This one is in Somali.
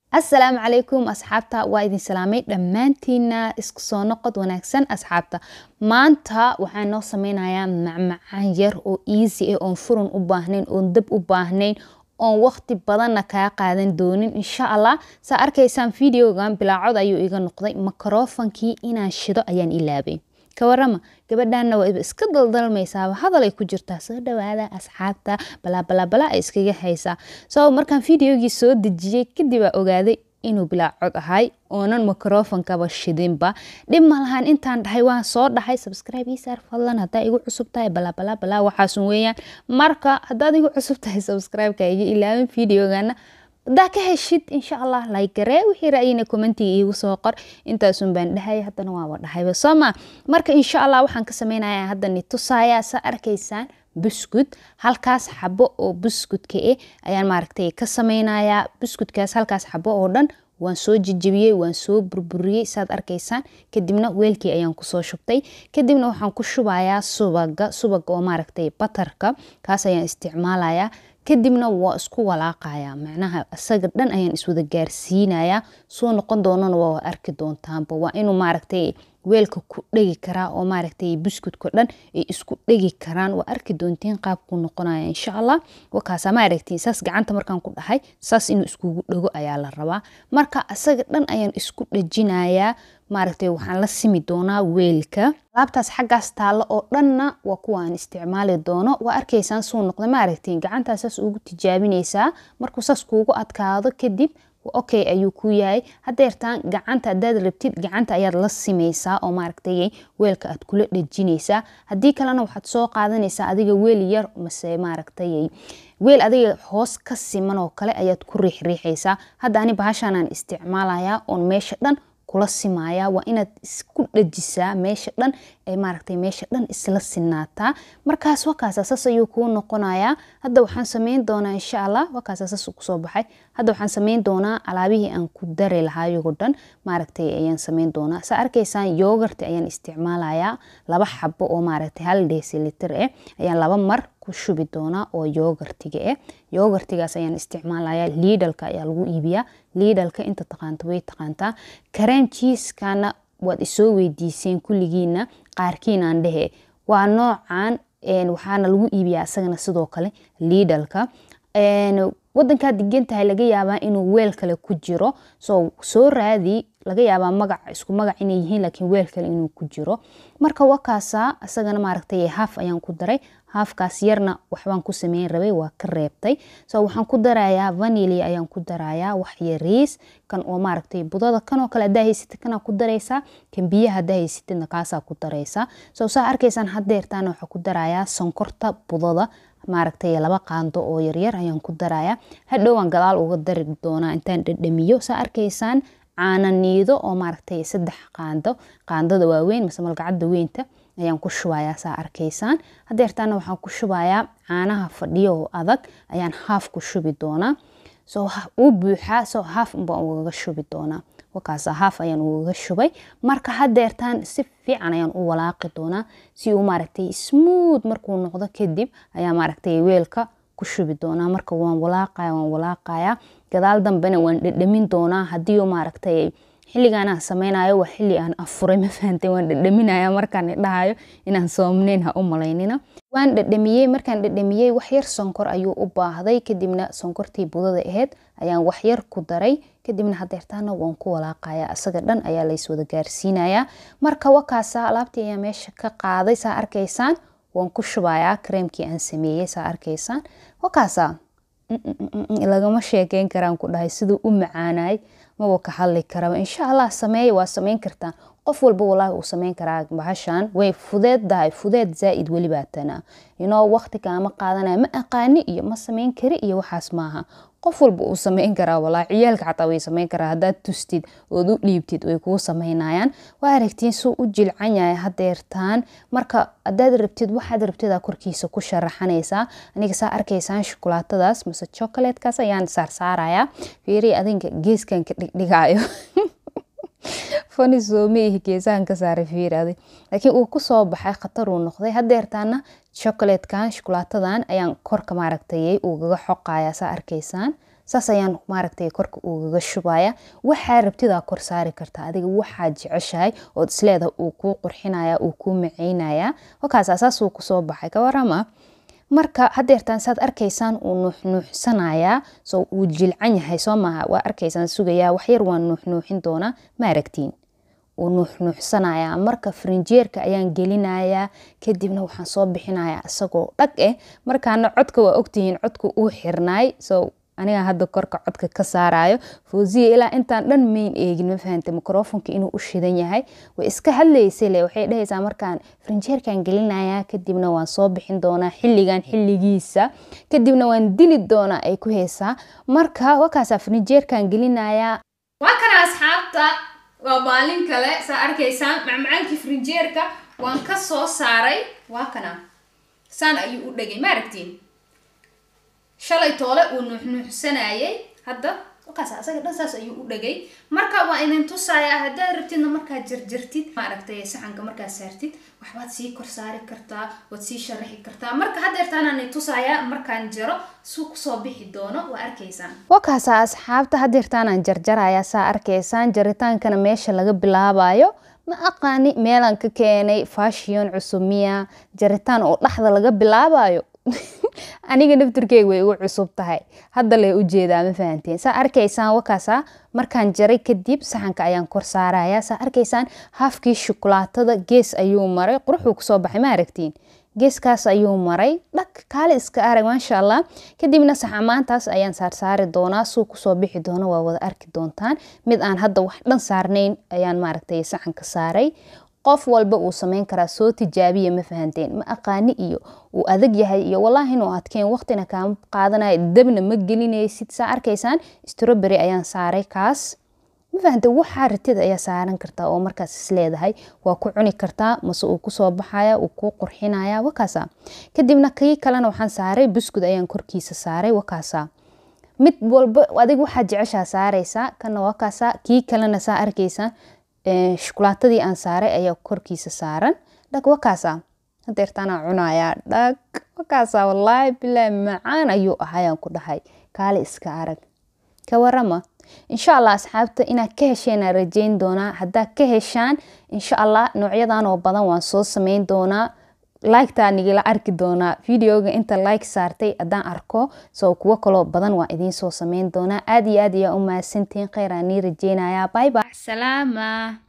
asalaamu calaykum asxaabta waa idin salaamay dhammaantiina isku soo noqod wanaagsan asxaabta maanta waxaan noo sameynayaa macmacaan yar oo easy ah oon furun u baahnayn oon dab u baahnayn oon waqti badanna kaa qaadan doonin insha allah saa arkaysaan videogan bilaacod ayuu iga noqday makrofonkii inaan shido ayaan ilaabay ka warama gabadhaana waa iska daldalmaysaaba hadal ay ku jirtaa soo dhawaada asxaabta balaabalabala ay iskaga haysaa so markaan videogii soo dejiyey kadib aa ogaaday inuu bilaacod ahay oonan mikrofonkaba shidinba dhib malahan intaan dhahay waan soo dhahay subscribe isaar fadlan haddaa igu cusub tahay balaabalabala waxaasun weeyaan marka haddaad igu cusub tahay subscribe-ka iga ilaawin videogana haddaa ka heshid insha allah laygaree wixii ra'yina commentiga iigu soo qor intaasun baan dhahay haddana waaba dhahayba soo ma marka insha allah waxaan ka sameynaya hadda ni tusaaya sa arkaysaan buskud halkaas xabo oo buskudka eh ayaan maaragtay ka sameynayaa buskudkaas halkaas xabo oo dhan waan soo jejebiyey waan soo burburiyey saad arkaysaan kadibna weelkii ayaan kusoo shubtay kadibna waxaan ku shubayaa subaga subaga oo maaragtay batarka kaas ayaan isticmaalayaa kadibna waa isku walaaqaya macnaha isaga dhan ayaan iswada gaarsiinayaa soo noqon doonana waa arki doontaanba waa inuu maaragtay weelka ku dhegi karaa oo maaragtay buskudka dhan ay isku dhegi karaan waa arki doontiin qaabku noqonaya insha allah wakaasa maaragtiin saas gacanta markaan ku dhahay saas inuu iskugu dhego ayaa la rabaa marka isaga dhan ayaan isku dhejinayaa maaragtay waxaan la simi doonaa weelka alaabtaas xaggaas taallo oo dhanna waa kuwa aan isticmaali doono waa arkaysaan suu noqda maaragtiin gacantaa saas ugu tijaabinaysaa markuu saas kuugu adkaado kadib okay ayuu ku yahay hadeertaan gacanta hadaad rabtid gacanta ayaad la simaysaa oo maaragtay weelka aad kula dhejinaysaa haddii kalena waxaad soo qaadanaysaa adiga weel yar mase maaragtay weel adiga hoos ka siman oo kale ayaad ku riixriixaysaa hadda ani bahashaanaan isticmaalayaa oon meesha dhan kula simaya waa inaad isku dhajisaa meesha dhan ee maaragtay meesha dhan isla sinaataa markaas wakaasa sas ayuu kuu noqonayaa hadda waxaan sameyn doonaa insha allah wakaasa sas kusoo baxay hadda waxaan sameyn doonaa alaabihii aan ku dari lahaayoo dhan maaragtay ayaan sameyn doonaa saa arkaysaan yoogarti ayaan isticmaalayaa laba xabo oo maaragtay hal desiliter eh ayaan laba mar ku shubi doonaa oo yoogartiga eh yoogartigaas ayaan isticmaalayaa liidhalka ayaa lagu iibiyaa liidhalka inta taqaanta way taqaantaa kareem jiiskana waad isoo weydiiseen kulligiina qaarkiinaan dhehe waa noocan waxaana lagu iibiyaa isagana sidoo kale liidhalka wadankaa degan tahay laga yaabaa inuu weel kale ku jiro so soo raadi laga yaabaa magac isku magac inay yihiin laakiin weel kale inuu ku jiro marka wakaasa isagana maaragtay haaf ayaan ku daray haafkaas yarna waxbaan ku sameyn rabay waa ka reebtay so waxaan ku darayaa vanili ayaan ku darayaa wax yariis kan oo maaragtay budada kanoo kale hadaa haysatid kanaa ku daraysaa kan biyaha hadaa haysatidna kaasaa ku daraysaa so saa arkaysaan hadeertaana waxaa ku darayaa sonkorta budada maaragtay laba qaando oo yaryar ayaan ku darayaa hadhowaan gadaal uga dari doonaa intaan dhadhamiyo saa arkaysaan caana niido oo maaragtay saddex qaando qaandada waaweyn mase malgacada weynta ayaan ku shubayaa saa arkaysaan hadeertaana waxaan ku shubayaa caanaha fadhiyo oo adag ayaan haaf ku shubi doonaa so uu buuxaa so haaf unbaan ugaga shubi doonaa wakaasa haaf ayaan ugaga shubay marka hadeertaan si fiican ayaan u walaaqi doonaa si uu maaragtay smooth markuu noqdo kadib ayaa maaragtay weelka ku shubi doonaa marka waan walaaqaya waan walaaqaya gadaal dambena waan dhadhamin doonaa haddii maaragtay xilligaan aan sameynayo waa xilli aan afuray ma fahantay waan dhadhaminaya markaan idhahayo inaan soomneyn ha u malaynina waan dhadhamiyey markaan dhadhamiyey waxyar sonkor ayuu u baahday kadibna sonkortii budada ahayd ayaan waxyar ku daray kadibna hadeertaana waan ku walaaqaya isaga dhan ayaa layswada gaarsiinayaa marka wakaasa alaabtii ayaa meesha ka qaaday saa arkaysaan waan ku shubayaa kareemkii aan sameeyey saa arkaysaan wakaasa lagama sheekeyn karaan ku dhahay siduu u macaanay maba ka hadli karaba insha allah sameeya waa sameyn kartaa qof walba walaahi uu sameyn karaa bahashan way fudeeddahay fudeed zaa-id welibaa tana inoo waqti kaama qaadanaya ma aqaani iyo ma sameyn kari iyo waxaas maaha qof walba uu sameyn karaa walaa ciyaalka xataa way sameyn karaa haddaad tustid ood u dhiibtid way kuu sameynayaan waa aragtiin suu u jilcan yahay hadeertaan marka haddaad rabtid waxaad rabtidaa korkiisa ku sharaxanaysaa aniga saa arkaysaan shukulaatadaas mase chocolateskaas ayaan saarsaarayaa fiiri adinka geeskan ka dhigdhigaayo fani soomaihi geesahan ka saaray fiirade laakiin uu kusoo baxay khatar uu noqday hadeertaana chocolatekan shukulaatadan ayaan korka maaragtay ugaga xoqaya saa arkaysaan saas ayaan maaragtay korka ugaga shubaya waxaa rabtidaa kor saari kartaa adiga waxaa jeceshahay ood isleedahay uu kuu qurxinaya uu kuu maceynaya wakaas saasuu kusoo baxay ka warama marka hadeertaan saad arkaysaan uu nuuxnuuxsanayaa so uu jilcan yahay soo maaha waa arkaysaan sugayaa waxyar waan nuuxnuuxin doonaa ma aragtiin uu nuuxnuuxsanayaa marka farinjeerka ayaan gelinayaa kadibna waxaan soo bixinayaa isagoo dhag eh markaana codka waa ogtihiin codka uu xirnaay so aniga hadda korka codka ka saarayo fawziya ilaa intaan dhan mayn eegin ma fahantay microfonka inuu u shidan yahay way iska hadlaysay le waxay dhahaysaa markaan farinjeerkan gelinayaa kadibna waan soo bixin doonaa xilligan xilligiisa kadibna waan dili doonaa ay ku heysaa marka wakaasaa farinjeerkan gelinayaa waa kana asxaabta waa maalin kale saa arkaysaan macmacaankii farinjeerka waan ka soo saaray waa kana saan ayuu u dhegay ma aragtiin shalay toole uu nuuxnuuxsanayay hadda wakaas asaga dhan saas ayuu u dhagay marka waa idin tusayaa haddaad rabtidna markaad jarjartid maaragtay saxanka markaad saartid waxbaad sii kor saari kartaa waad sii sharaxi kartaa marka haddeertaanaan tusayaa markaan jaro suu kusoo bixi doono waa arkaysaan wakaasa asxaabta haddeertaanaan jarjarayaa saa arkaysaan jaritaankana meesha laga bilaabayo ma aqaani meelaan ka keenay fashion cusub miya jaritaan oo dhaxda laga bilaabayo aniga naftirkeyga way igu cusub tahay hadda lay ujeedaa ma fahanteen saa arkaysaan wakaasa markaan jaray kadib saxanka ayaan kor saaraya saa arkaysaan haafkii shukulaatada gees ayuu maray quruxuu kusoo baxay ma aragtiin geeskaas ayuu maray dhag kaale iska arag maasha allah kadibna saxamaantaas ayaan saarsaari doonaa suu kusoo bixi doono waa wada arki doontaan mid aan hadda wax dhan saarnayn ayaan maaragtay saxanka saaray qof walba uu sameyn karaa soo tijaabiya ma fahanteen ma aqaani iyo uu adag yahay iyo wallaahi inuu adkeen waqtina kaama qaadanayo dabna ma gelinaysid saa arkaysaan stroberi ayaan saaray kaas ma fahanteen waxaa ratida ayaa saaran kartaa oo markaas isleedahay waa ku cuni kartaa mase uu kusoo baxaya uu kuu qurxinaya wakaasa kadibna kii kalena waxaan saaray buskud ayaan korkiisa saaray wakaasa mid walba adig waxaa jeceshaa saaraysaa kana wakaasa kii kalena saa arkaysaan shukulaatadii aan saaray ayaa korkiisa saaran dhag wakaasa hadeertaanaa cunayaa dhag wakaasa wallaahi bilaahi macaan ayuu ahayaan ku dhahay kaale iska arag ka warama insha allah asxaabta inaad ka hesheenaa rajeyn doonaa haddaad ka heshaan insha allah noocyadan oo badan waan soo sameyn doonaa like-taa nigala arki doonaa videoga inta like saartay haddaan arko soo kuwo kaloo badan waa idiin soo sameyn doonaa aad iyo aad ayaa u mahadsantihiin kheyr aan nii rajeynayaa bye bye salaama